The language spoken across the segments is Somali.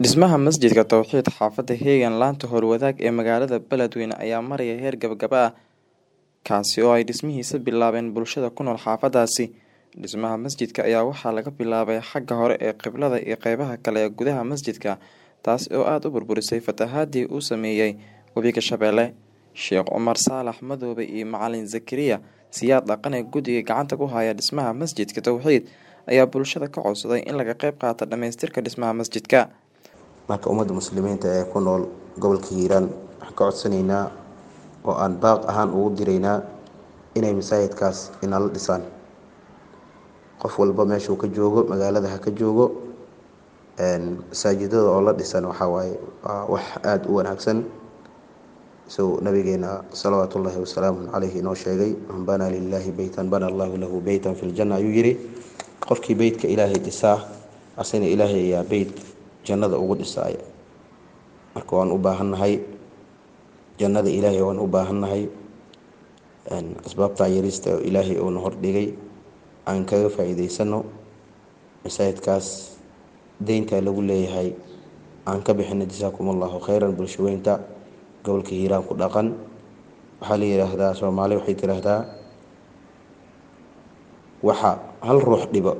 Dhismaha Masjidka Tawxiid xaafadda Heegan laanta Howlwadaag ee magaalada Beledweyne ayaa maraya heer gabagaba ah kaasi oo ay dhismihiisa bilaabeen bulshada ku nool xaafadaasi. Dhismaha masjidka ayaa waxaa laga bilaabay xagga hore ee qiblada iyo qeybaha kale ee gudaha masjidka taas oo aad u burburisay fatahaadii uu saameeyay webiga Shabeelle. Sheekh Cumar Saalax Madoobe iyo Macalin Zakariya Siyaad Dhaqane guddiga gacanta ku haya dhismaha Masjidka Tawxiid ayaa bulshada ka codsaday in laga qeyb qaato dhamaystirka dhismaha masjidka. marka ummadda muslimiinta ee ku nool gobolka hiiraan waxaan ka codsanaynaa oo aan baaq ahaan ugu diraynaa inay masaajidkaas inala dhisaan qof walba meeshuu ka joogo magaalada ha ka joogo masaajidada oo la dhisan waxaa waaye waa wax aada u wanaagsan isagoo nabigeena salawaatu ullaahi wasalaamu caleyhi inoo sheegay man banaa lilaahi beytan bana allahu lahu beytan fi ljanna ayuu yidhi qofkii beytka ilaahay dhisaa asina ilaahay ayaa beyt jannada ugu dhisaaya marka waan u baahannahay jannada ilaahay waan u baahannahay asbaabtaa yarista oo ilaahay uuna hordhigay aan kaga faa-iideysano masaajidkaas deyntaa lagu leeyahay aan ka bixino jasaakum allahu khayran bulshaweynta gobolka hiiraan ku dhaqan waxaa la yidhaahdaa soomaali waxay tiraahdaa waxa hal ruux dhibo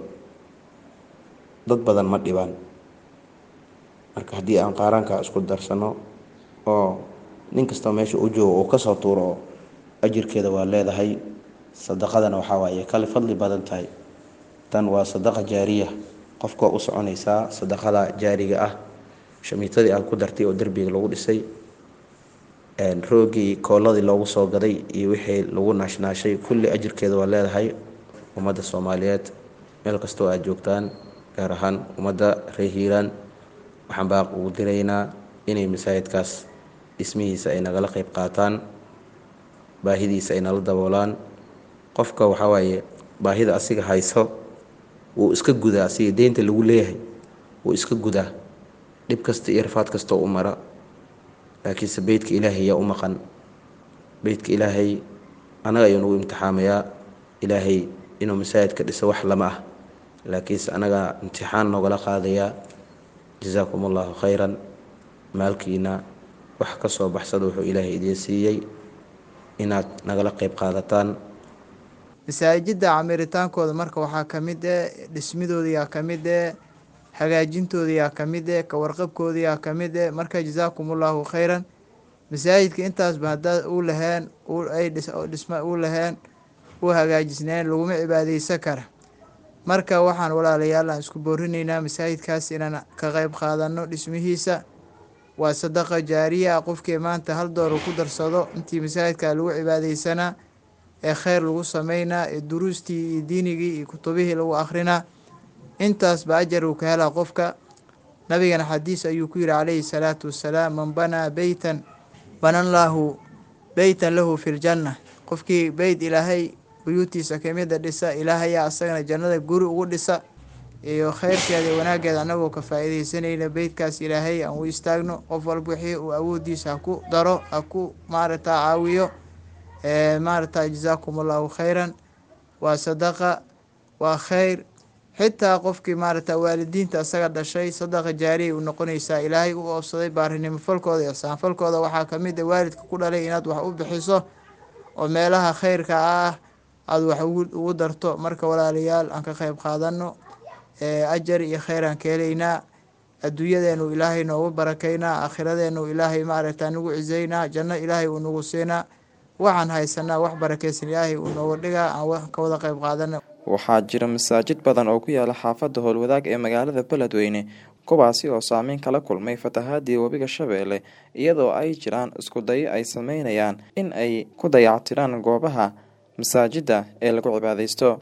dad badan ma dhibaan marka haddii aan qaaraanka isku darsano oo nin kastoo meesha u joogo uu kasoo tuuro oo ajirkeeda waa leedahay sadaqadana waxaa waaye kale fadli badan tahay tan waa sadaqa jaariya qofka u soconaysaa sadaqada jaariga ah shamiitadii aad ku dartay oo derbiga lagu dhisay roogii kooladii loogu soo gaday iyo wixii lagu naashnaashay kulli ajirkeeda waa leedahay ummadda soomaaliyeed meel kastoo aad joogtaan gaar ahaan ummadda reer hiiraan waxaan baaq ugu diraynaa inay masaajidkaas dhismihiisa ay nagala qeyb qaataan baahidiisa ay nala daboolaan qofka waxaa waaye baahida asiga hayso wuu iska gudaa asiga deynta lagu leeyahay wuu iska gudaa dhib kasta iyo rafaad kastoo u mara laakiinse beytka ilaahay yaa u maqan beytka ilaahay anaga ayuu nagu imtixaamayaa ilaahay inuu masaajidka dhiso wax lama ah laakiinse anaga imtixaan noogala qaadayaa jasaakum allahu khayran maalkiina wax ka soo baxsada wuxuu ilaahay idiin siiyey inaad nagala qeyb qaadataan masaajidda camiritaankooda marka waxaa ka mid eh dhismidooda yaa ka mid eh hagaajintooda yaa ka mid eh kawarqabkooda yaa ka mid eh marka jasaakum allahu khayran masaajidka intaasba haddaad u laheen ay dhisma u laheen u hagaajisneen laguma cibaadeysan kara marka waxaan walaalayaal aan isku boorinaynaa masaajidkaas inaan ka qeyb qaadano dhismihiisa waa sadaqa jaariya ah qofkii maanta hal doolar ku darsado intii masaajidka lagu cibaadeysanaa ee kheyr lagu sameynaa ee duruustii iyo diinigii iyo kutubihii lagu akrinaa intaasba ajar uu ka helaa qofka nabigana xadiis ayuu ku yihi calayhi salaatu wassalaam man banaa beytan banallaahu beytan lahu fi ljanna qofkii beyt ilaahay buyuutiisa kamida dhisa ilaahayaa asagana jannada guri ugu dhisa iyo kheyrkeeda iyo wanaaggeeda anagoo ka faa-iideysanayna beytkaas ilaahay aan u istaagno qof walba wixii uu awoodiisa ha ku daro ha ku maaragta caawiyo maaragta jasaakum allahu khayran waa sadaqa waa kheyr xitaa qofkii maaragta waalidiinta asaga dhashay sadaqa jaariyay u noqonaysaa ilaahay u oobsaday baarinimo falkooda ixsaan falkooda waxaa kamid a waalidka ku dhalay inaad wax u bixiso oo meelaha kheyrka ah aada wax ugu darto marka walaalayaal aan ka qeyb qaadano ajar iyo kheyr aan ka helaynaa adduunyadeenu ilaahay noogu barakeynaa aakhiradeenu ilaahay maaragta nagu ciseynaa janno ilaahay uu nagu siinaa waxaan haysanaa wax barakeysan ilaahay uu nooga dhigaa aan ka wada qeyb qaadano waxaa jira masaajid badan oo ku yaala xaafadda howlwadaag ee magaalada beledweyne kuwaasi oo saameyn kala kulmay fatahaadii webiga shabeelle iyadoo ay jiraan isku dayo ay sameynayaan in ay ku dayactiraan goobaha masaajidda ee lagu cibaadeysto